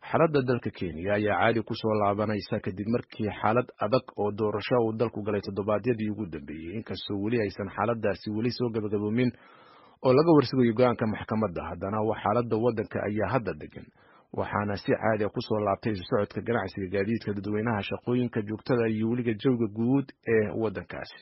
xaaladda dalka kenya ayaa caadi kusoo laabanaysa kadib markii xaalad adag oo doorasho uu dalku galay toddobaadyadii ugu dambeeyey inkastoo weli aysan xaaladaasi weli soo gabagaboomin oo laga warsugayo go-aanka maxkamadda haddana xaaladda waddanka ayaa hadda degan waxaana si caadi a kusoo laabtay isu socodka ganacsiga gaadiidka dadweynaha shaqooyinka joogtada iyo weliga jawiga guud ee waddankaasi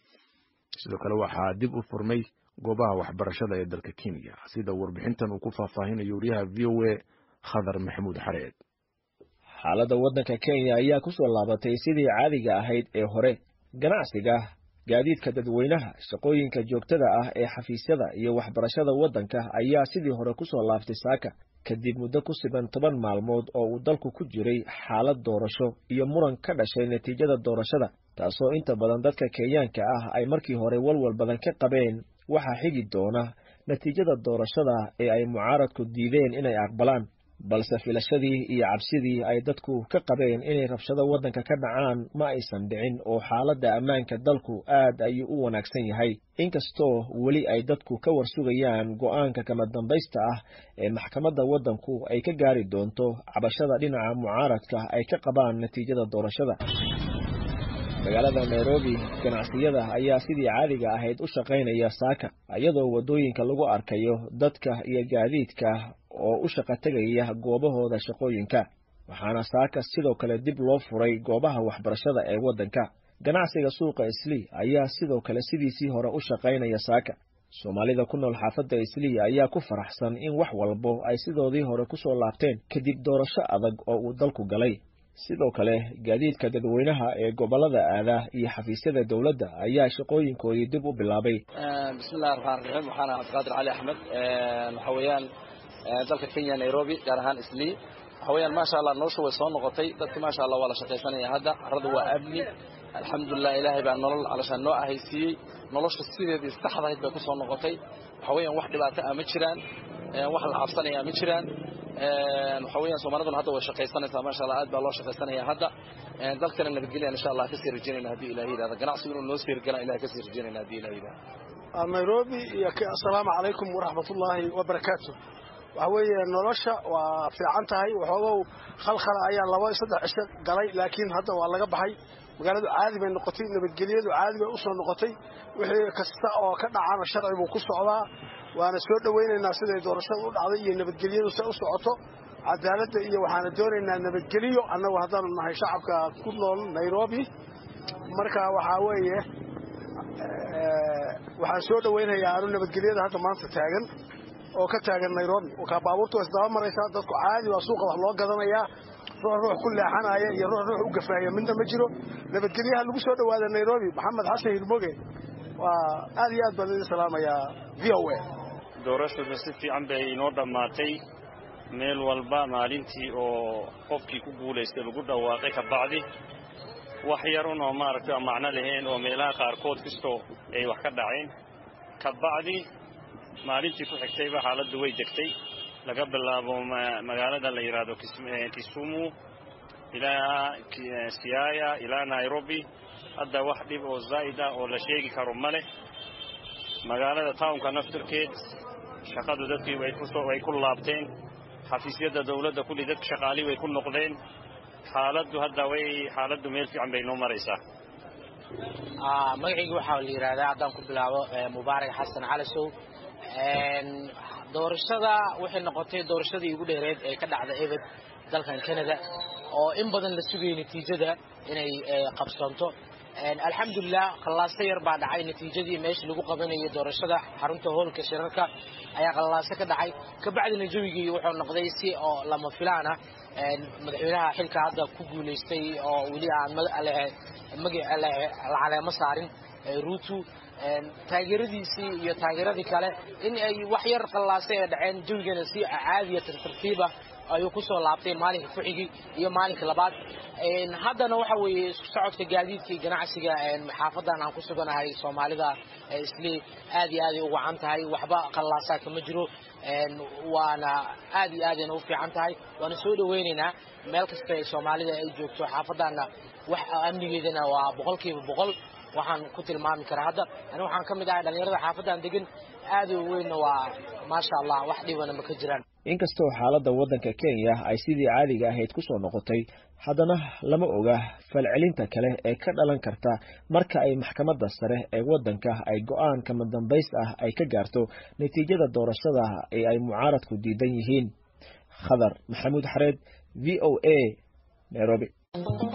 sidoo kale waxaa dib u furmay goobaha waxbarashada ee dalka kenya sida warbixintan uu ku faahfaahinayo wariyaha v o a khadar maxamuud xareed xaaladda waddanka kenya ayaa ku soo laabatay sidii caadiga ahayd ee hore ganacsiga gaadiidka dadweynaha shaqooyinka joogtada ah ee xafiisyada iyo waxbarashada waddanka ayaa sidii hore ku soo laaftay saaka kadib muddo ku siban toban maalmood oo uu dalku ku jiray xaalad doorasho iyo muran ka dhashay natiijada doorashada taasoo inta badan dadka kenyaanka ah ay markii hore walwal badan ka qabeen waxaa xigi doona natiijada doorashada ee ay mucaaradku diideen inay aqbalaan balse filashadii iyo cabsidii ay dadku ka qabeen inay rabshado waddanka ka dhacaan ma aysan dhicin oo xaaladda ammaanka dalku aad ayuu u wanaagsan yahay inkastoo weli ay dadku ka warsugayaan go'aanka kama dambaysta ah ee maxkamadda waddanku ay ka gaari doonto cabashada dhinaca mucaaradka ay ka qabaan natiijada doorashada magaalada nairobi ganacsiyada ayaa sidii caadiga ahayd u shaqaynaya saaka iyadoo waddooyinka lagu arkayo dadka iyo gaadiidka oo u shaqo tegaya goobahooda shaqooyinka waxaana saaka sidoo kale dib loo furay goobaha waxbarashada ee waddanka ganacsiga suuqa islii ayaa sidoo kale sidiisii hore u shaqaynaya saaka soomaalida ku nool xaafadda islii ayaa ku faraxsan in wax walbo ay sidoodii hore ku soo laabteen kadib doorasho adag oo uu dalku galay sidoo kale gaadiidka dadweynaha ee gobolada aada iyo xafiisyada dowladda ayaa shaqooyinkoodii dib u bilaabay bismillahi raxmaan raxiim waxaana cabdiqaadir cali axmed waxa weeyaan dalka kenya nairobi gaar ahaan islii waxa weeyaan maasha allah nolosha way soo noqotay dadki maasha allah waa la shaqaysanaya hadda carrada waa amni alxamdulilah ilaahay baa nolol calashaan noo ahaysiiyey nolosha sideedii saxdahayd bay ku soo noqotay waxa weeyaan wax dhibaato ah ma jiraan wax la cabsanaya ma jiraan waxa weeyaan soomaaliduna hadda way shaqaysanaysaa maasha allah aad baa loo shaqaysanaya hadda dalkana nabadgelyan insha allah kasii rajaynayna haddii ilahi yidhahda ganacsigu inuu noo sii hirgalaan ilahay kasii rajaynayna haddii ilahi yidhahda nairobi iyo assalaamu calaykum waraxmatullaahi wabarakaatu waxa weeye nolosha waa fiican tahay waxoogow khalkhala ayaa laba saddex cisho galay laakiin hadda waa laga baxay magaaladu caadi bay noqotay nabadgelyadu caadi bay u soo noqotay wixii kasta oo ka dhacana sharci buu ku socdaa waana soo dhowaynaynaa siday doorashada u dhacday iyo nabadgelyadu se u socoto cadaaladda iyo waxaana doonaynaa nabadgelyo annagu haddaanu nahay shacabka ku nool nairobi marka waxaa weeye waxaan soo dhowaynayaa anu nabadgelyada hadda maanta taagan oo ka taagan nairobi ka baabuurta waa isdaba maraysaa dadku caadi waa suuqa wax loo gadanayaa ruux ruux ku leexanaya iyo ruux ruux u gafaaya midna ma jiro nabadgelyaha lagu soo dhowaada nairobi maxamed xasan hilmoge waa aad iyo aad baan idin salaamayaa v o a doorashadu si fiican bay inoo dhammaatay meel walba maalintii oo qofkii ku guulaystay lagu dhawaaqay ka bacdi wax yarun oo maaragtay aan macno lahayn oo meelaha qaarkood kastoo ay wax ka dhaceen ka bacdi maalintii ku xigtayba xaaladdu way degtay laga bilaabo magaalada la yidhaahdo kisumu ilaa siaya ilaa nairobi hadda wax dhib oo zaa'id ah oo la sheegi karo ma leh magaalada townka naftirkeed shaqadu dadkii way ku laabteen xafiisyada dawladda kulli dadka shaqaalii way ku noqdeen xaaladdu hadda way xaaladdu meel fiican bay noo maraysaa magacayga waxaa la yidhahdaa haddaan ku bilaabo mubaarak xasan calisow doorashada waxay noqotay doorashadii ugu dheereed ee ka dhacda ebed dalkan canada oo in badan la sugayay natiijada inay qabsanto alxamdulilah khallaaso yar baa dhacay natiijadii meesha lagu qabanayay doorashada xarunta hoolka shirarka ayaa khallaaso ka dhacay kabacdina jawigii wuxuu noqday si oo lama filaan ah madaxweynaha xilka hadda ku guulaystay oo weli aan la caleemo saarin ruutu taageeradiisii iyo taageeradii kale in ay wax yar qallaasay ay dhaceen jawigana si caadiya tartartiiba ayuu ku soo laabtay maalinka ku-xigii iyo maalinka labaad haddana waxa weeye isku socodka gaadiidka iyo ganacsiga xaafadan aan ku suganahay soomaalida isli aad iyo aaday u wacan tahay waxba qallaasaa kama jiro waana aad iyo aadayna u fiican tahay waana soo dhawaynaynaa meel kasta ee soomaalida ay joogto xaafadana wax amnigeedana waa boqolkiiba boqol waxaan ku tilmaami karaa hadda ani waxaan ka mid ahay dhalinyarada xaafadan degan aad u weynna waa maasha allah wax dhibana ma ka jiraan inkastoo xaaladda waddanka kenya ay sidii caadiga ahayd ku soo noqotay haddana lama oga falcelinta kale ee ka dhalan karta marka ay maxkamadda sare ee waddanka ay go-aan kama dambays ah ay ka gaarto natiijada doorashada ee ay mucaaradku diidan yihiin khadar maxamuud xareed v o a nairobi